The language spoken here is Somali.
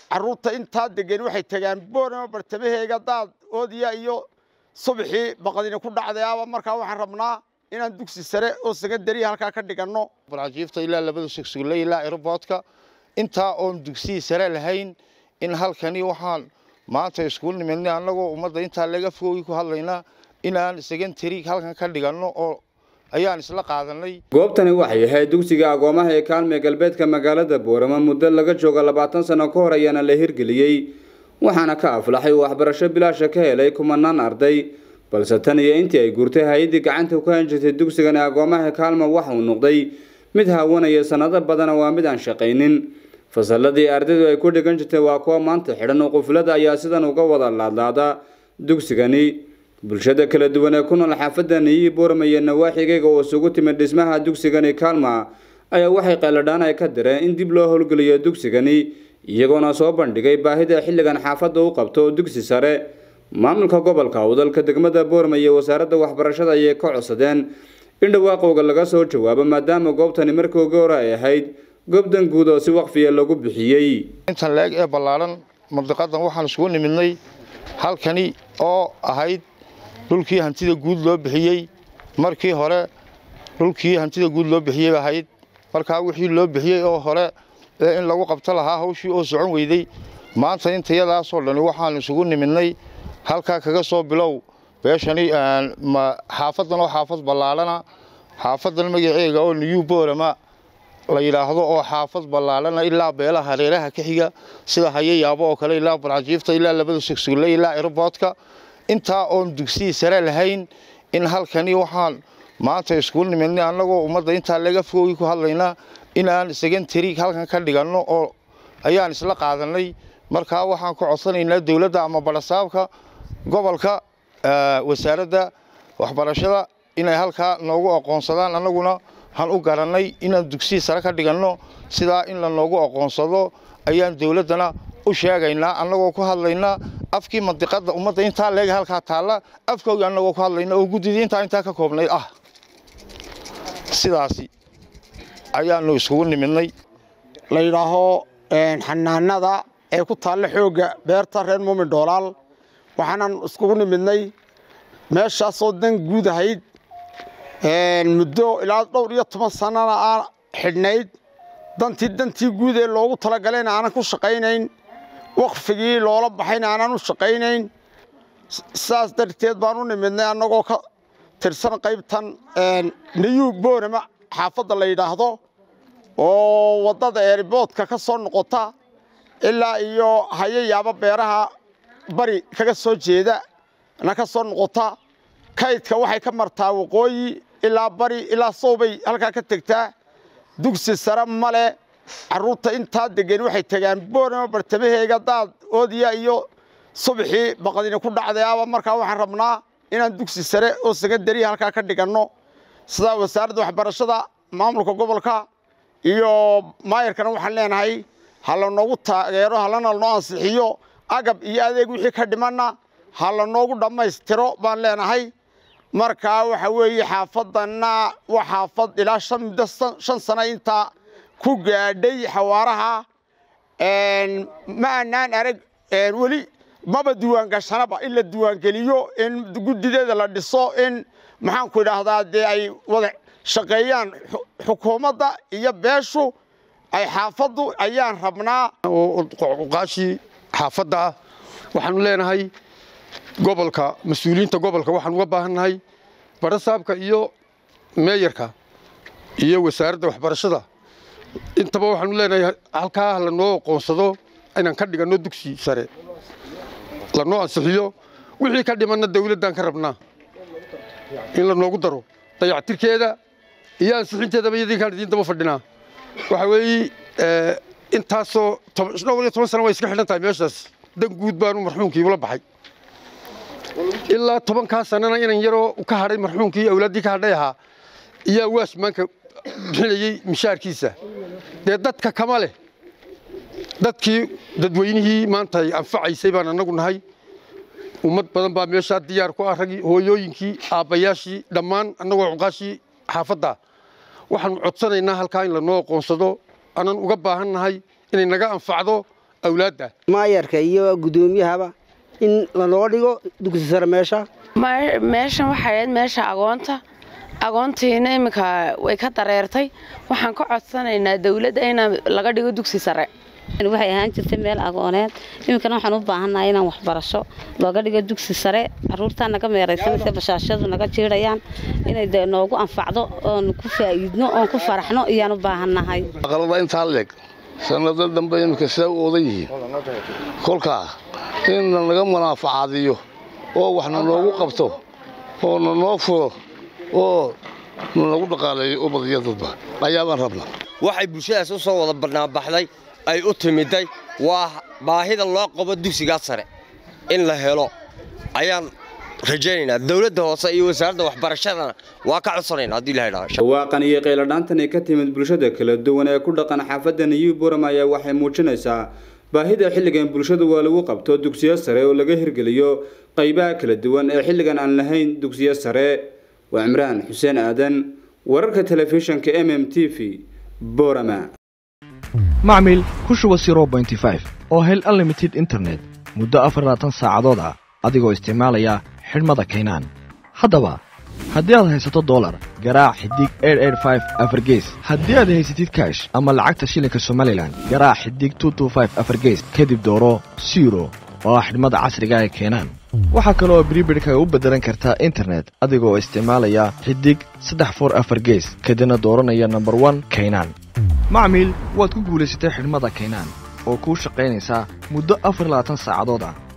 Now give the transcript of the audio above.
carruurta intaa degan waxay tagaan boorama bartamaheega daad oodiya iyo subaxii baqadina ku dhacday aba markaa waxaan rabnaa inaan dugsi sare oo sekandariya halkaa ka dhiganno barcajiifta ilaa labada sugsugla ilaa aeroboodka intaa oon dugsiyi sare lahayn in halkani waxaan maanta iskuul nimidnay annagoo ummadda intaa laga fogooyi ku hadlaynaa inaan sekandari halkan ka dhiganno oo ayaan isla qaadanay goobtani waxay ahayd dugsiga agoomaha ee kaalme galbeedka magaalada boorama muddo laga jooga labaatan sano ka hor ayaana la hirgeliyey waxaana ka aflaxay waxbarasho bilaasha ka helay kumanaan arday balse tan iyo intii ay guurtay hay-addii gacanta ku han jirtay dugsigani agoomaha kaalma waxa uu noqday mid haawanaya sannado badana waa mid aan shaqaynin fasalladii ardaydu ay ku dhigan jirtay waa kuwa maanta xidhan oo quflada ayaa sidan uga wada laadlaada dugsigani bulshada kala duwan ee ku nool xaafadda niyi boorama iyo nawaaxigayga oo isugu timid dhismaha dugsigani kaalma ayaa waxay qayladhaan ay ka direen in dib loo howlgeliyo dugsigani iyagoona soo bandhigay baahida xilligan xaafadda u qabto dugsi sare maamulka gobolka wadalka degmada boorama iyo wasaaradda waxbarashada ayay ka codsadeen in dhawaaqowga laga soo jawaabo maadaama goobtani markii ugu hore ay ahayd goobdan guud oo si waqfiya lagu bixiyey intan leeg ee ballaaran mandiqadan waxaan isugu nimidnay halkani oo ahayd dhulkii hantida guud loo bixiyey markii hore dhulkii hantida guud loo bixiyey ahayd markaa wixii loo bixiyey oo hore ee in lagu qabto lahaa hawshii oo socon weyday maanta intayadaasoo dhani waxaan isugu nimidnay halkaa kaga soo bilow beeshani xaafadan oo xaafad ballaarana xaafadan magaceega oo new boorama la yidhaahdo oo xaafad ballaarana ilaa beelaha hareeraha ka xiga sida hayayaabo oo kale ilaa barcajiifta ilaa labada sugsugla ilaa aeroboodka intaa oon dugsiyi sare lahayn in halkani waxaan maanta iskuul nimidnay annagoo ummadda intaa laga fogooyi ku hadlaynaa inaan sekandari halkan ka dhiganno oo ayaan isla qaadanay markaa waxaan ku codsanaynaa dowladda ama barasaabka gobolka wasaaradda waxbarashada inay halkaa noogu aqoonsadaan annaguna waxaan u garannay inaan dugsiyi sare ka dhiganno sidaa in la noogu aqoonsado ayaan dowladdana u sheegaynaa annagoo ku hadlaynaa afkii mandiqadda ummadda intaa leega halkaa taalla afkoogi annagoo ku hadlaynaa oo guddidii intaa intaa ka koobnayd ah sidaasi ayaanu iskugu nimidnay la yidhaaho xanaanada ee ku taalla xoogga beerta reer muumin dhoolaal waxaanan iskugu nimidnay meeshaasoo dan guud ahayd muddo ilaa dhowr iyo toban sannana aan xidhnayd dantii dantii guud ee loogu talagalayna aanan ku shaqaynayn waqfigii loola baxayna aanan u shaqaynayn sidaas darteed baan u nimidnay annagoo ka tirsan qaybtan niyuu boorama xaafadda la yidhaahdo oo waddada eeriboodka ka soo noqota ilaa iyo hayayaaba beeraha bari kaga soo jeeda na ka soo noqota kaydka waxay ka martaa waqooyi ilaa bari ilaa sowbay halkaa ka tegtaa dugsi sare male carruurta intaa degan waxay tagaan boorama bartamaheega daad oodiya iyo subaxii baqadina ku dhacday aba markaa waxaan rabnaa inaan dugsi sare oo sekandariya halkaa ka dhiganno sidaa wasaaradda waxbarashada maamulka gobolka iyo maayarkana waxaan leenahay ha la noogu taageero halana lanoo ansixiyo agab iyo adeeg wixii ka dhimanna ha la noogu dhammaystiro baan leenahay markaa waxa weeye xaafaddanna waa xaafad ilaa shan muddo shan sano intaa ku gaadhay xawaaraha ma aanaan arag weli maba diiwaangashanaba in la diiwaangeliyo in guddideeda la dhiso in maxaanku idhaahdaa dee ay wada shaqeeyaan xukuumadda iyo beeshu ay xaafaddu ayaan rabnaa qaashii xaafadda ah waxaanu leenahay gobolka mas-uuliyiinta gobolka waxaan uga baahannahay barasaabka iyo meeyarka iyo wasaaradda waxbarashada intaba waxaanu leenahay halkaa lanoo aqoonsado inaan ka dhiganno dugsi sare lanoo ansixiyo wixii ka dhimanna dawladdan ka rabnaa in lanoogu daro dayactirkeeda iyo ansixinteedaba iyadinkaan idiin daba fadhinaa waxa weeye intaasoo dhowr iyo toban sana way iska xidhan tahay meeshaas dan guud baanu marxuumkii ula baxay ilaa tobankaa sanana inan yaroo ka hadhay marxuumkii awlaaddii ka hadhay ahaa iyaa waashmaanka bixinayey mishaarkiisa dee dadka kama leh dadkii dadweynihii maanta ay anfacaysay baan annagu nahay ummad badan baa meeshaa diyaar ku ah ragii hooyooyinkii aabbayaashii dhammaan annagoo cuqaashii xaafadda waxaanu codsanaynaa halkaa in lanoo aqoonsado aanan uga baahan nahay inay naga anfacdo awlaadda maayarka iyo guddoomiyahaba in lanoo dhigo dugsi sare meesha meeshan waxay ahayd meesha agoonta agoontiina iminka way ka dareertay waxaan ka codsanaynaa dowladda in laga dhigo dugsi sare waxay ahaan jirtay meel agooneed iminkana waxaan u baahannahay inaan waxbarasho looga dhigo dugsi sare caruurtaa naga meeraysanaysa bashaashadu naga jiidhayaan inay de noogu anfacdo oon ku faa'iidno oon ku faraxno iyaan u baahannahay aqalada intaa leeg sanado dambe iminka sidaa u odan yihiin kolkaa in nanaga munaafacaadiyo oo waxna noogu qabto oo nanoo furo oo nanagu dhaqaaleeyo ubadiyo dadba ayaabaan rabna waxay bulshadaas u soo wada banaanbaxday ay u timiday waa baahida loo qabo dugsigaa sare in la helo ayaan rajaynaynaa dowladda hoose iyo wasaaradda waxbarashadana waa ka codsanayna haddii la idhaha dhawaaqan iyo qayladhaantani ka timid bulshada kala duwan ee ku dhaqan xaafadda new boram ayaa waxay muujinaysaa baahida xilligan bulshada waa lagu qabto dugsiyo sare oo laga hirgeliyo qaybaha kala duwan ee xilligan aan lahayn dugsiyo sare waa cimraan xuseen aadan wararka telefishinka m m t v borama macmil ku shuba oo hel unlimited internet muddo afarlaatan saacadood ah adigoo isticmaalaya xidhmada kaynaan haddaba haddii aad haysato dolar garaac xidig afargees haddii aad haysatid kaash ama lacagta shilinka somalilan garaac xidig afargees kadib dooro siro oo ah xidhmada casriga ee keenaan waxaa kaloo bribidhka u beddelan kartaa internet adigoo isticmaalaya xidig saddex for afar gees kadibna dooranaya nomber one kaynaan macmiil waad ku guulaysatay xidhmada kaynaan oo kuu shaqaynaysaa muddo afar labaatan saacadood ah